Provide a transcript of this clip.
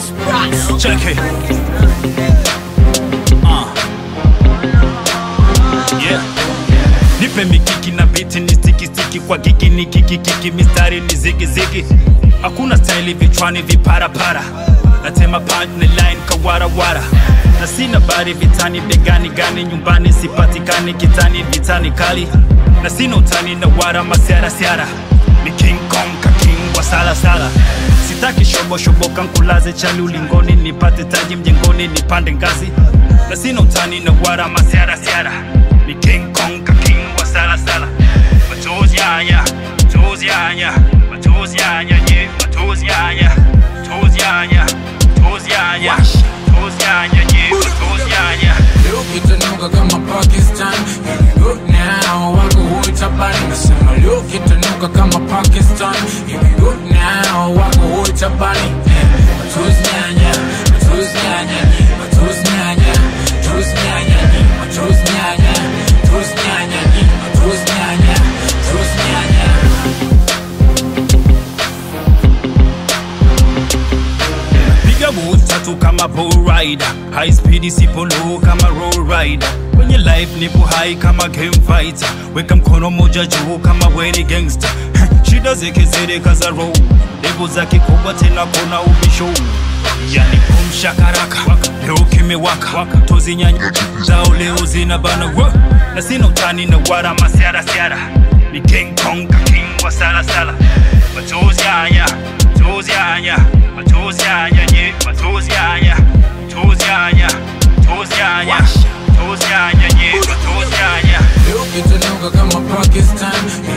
Check it. Uh. Yeah. Nipe mikiki na biti ni stiki stiki kwa gigi ni kiki kiki mistari ni zigi zigi hakuna staili vichwani viparapara natema punch na line kawarawara na sina bari vitani begani gani nyumbani sipatikani kitani vitani kali na sina utani na wara masiara siara ni king kong ka king wa sala sala sitaki shobo shoboka nkulaze chali ulingoni nipate taji mjengoni nipande ngazi na sina utani na wara masiara siara ni king kong ka king wa sala sala machozi yanya machozi yanya machozi yanya ye machozi yanya machozi yanya machozi yanya machozi yanya ye machozi yanya Leo kitanuka kama Pakistan Here we go now wako hoi tabani Nasema leo kitanuka kama Pakistan Here we go now wako hoi tabani Eh, Machozi nyanya, machozi nyanya Machozi nyanya, machozi nyanya Machozi nyanya, machozi nyanya Machozi nyanya, machozi nyanya piga mood tatu kama bull rider high speed sipo low kama roll rider kwenye life nipo high kama game fighter weka mkono moja juu kama weni gangster shida zikizidi kaza roll levo zake kubwa tena kuna ubisho yani kumshakaraka leo kimewaka tozi nyanya zao leo zina bana wa na sina utani na wara masiara siara ni king kong ka king wa sala sala machozi haya machozi haya machozi haya ye machozi haya machozi haya machozi haya machozi haya ye machozi haya Leo kitanuka kama Pakistan